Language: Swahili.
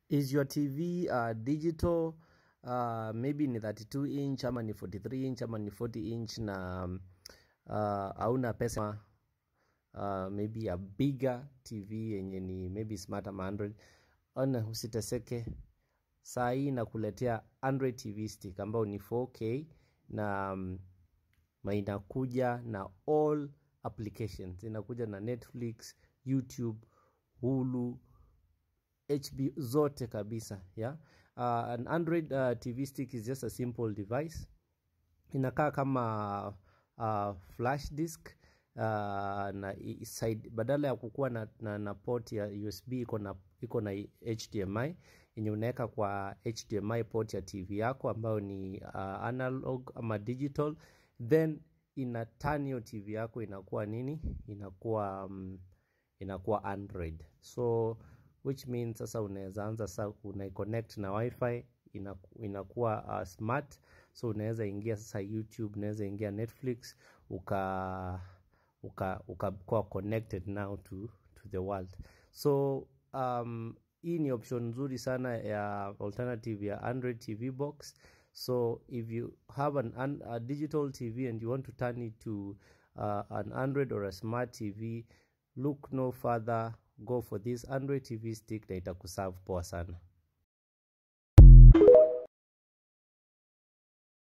is your tv uh, digital uh, maybe ni 32 inch ama ni 43 inch ama ni 40 inch na um, uh, hauna pesa uh, maybe a bigger tv yenye ni maybe smart ama android ona usiteseke saa hii nakuletea android tv stick ambayo ni 4k na um, na inakuja na all applications inakuja na netflix youtube hulu hb zote kabisa yeah? uh, an android uh, tv stick is just a simple device inakaa kama uh, flash disk uh, na i- side badala ya kukuwa na, na, na port ya usb iko na iko na hdmi yenye unaweka kwa hdmi port ya tv yako ambayo ni uh, analog ama digital then ina turn hiyo tv yako inakuwa nini inakuwa um, inakuwa android so which means sasa unaweza anza sasa unaiconnect na wifi inaku- inakuwa uh, smart so unaweza ingia sasa youtube unaweza ingia netflix uka uka ukakuwa connected now to, to the world so um, hii ni option nzuri sana ya alternative ya android tv box so if you have an, an, a digital tv and you want to turn it to uh, an android or a smart tv look no further go for this android tv stick na itakuserve poa sana